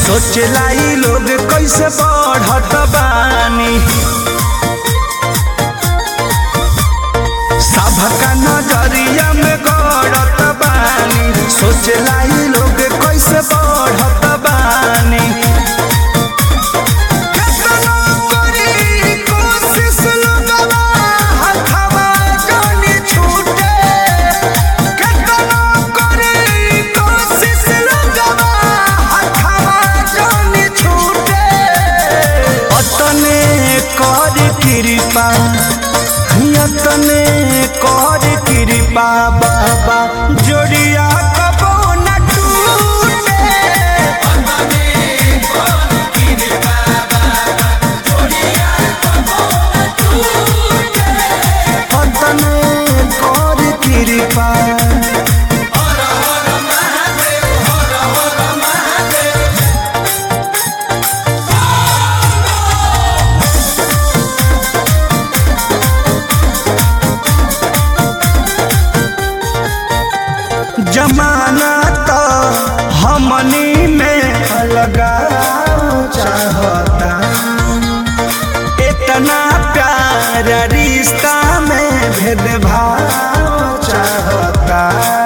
सोचला ई लोग कैसे बढ़त बानी सबका नजरिया में गड़त बानी सोचला ई लोग कैसे बढ़त बानी केतनो करी कोशिश लोगवा हथवा जानी छूटे केतनो करी कोशिश लोगवा हथवा जानी छूटे अतने कर कृपा यतने कर कृपा बाबा जोड़िया कबो न टूटे अतने कर कृपा जमाना तो हमनी में लगा चाहता इतना प्यार रिश्ता में भेदभाव चाहता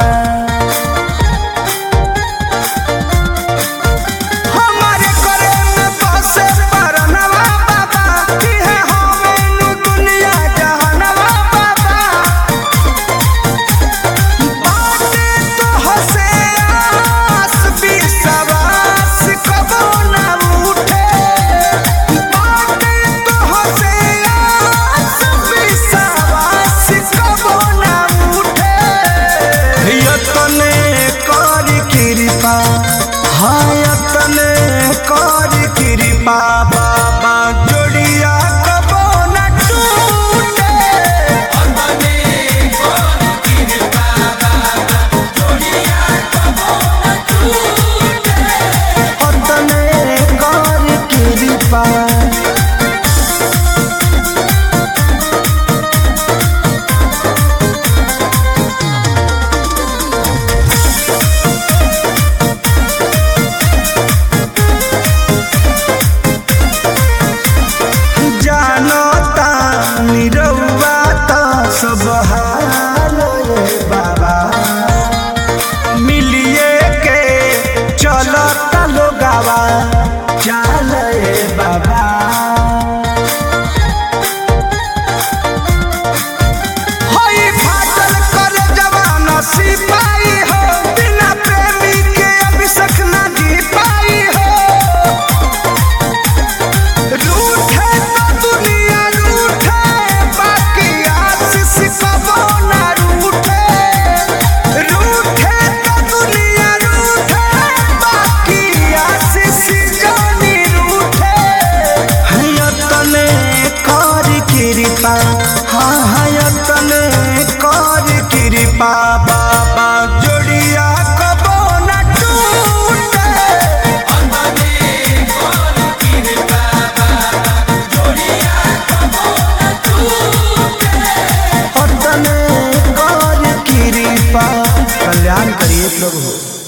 हमारे करे में बसे परनवा बाबा कि है हमें नु दुनिया जहानवा बाबा बाटे तो हसे आस विश्वास कबो न उठे बाटे तो हसे आस विश्वास कबो न उठे यतने कर कृपा हाँ यतने कर कृपा बाबा जोड़िया कबो न टूटे अतने कर कृपा जानता निरौआ त सब हाल रे बाबा मिलिए के चलता लोगावा चाल रे बाबा होई फाटल कर जवान सिपाही हो बिना प्रेमी के अभिषेक ना जी पाई हो रूठे तो दुनिया रूठे बाकी आशीष कबो ना रूठे रूठे तो दुनिया रूठे बाकी आशीष जानी रूठे हयतने कर कृपा हाँ हयतने कर कृपा बाबा जोड़िया कबो न टूटे अतने कर कृपा कल्याण करिए प्रभु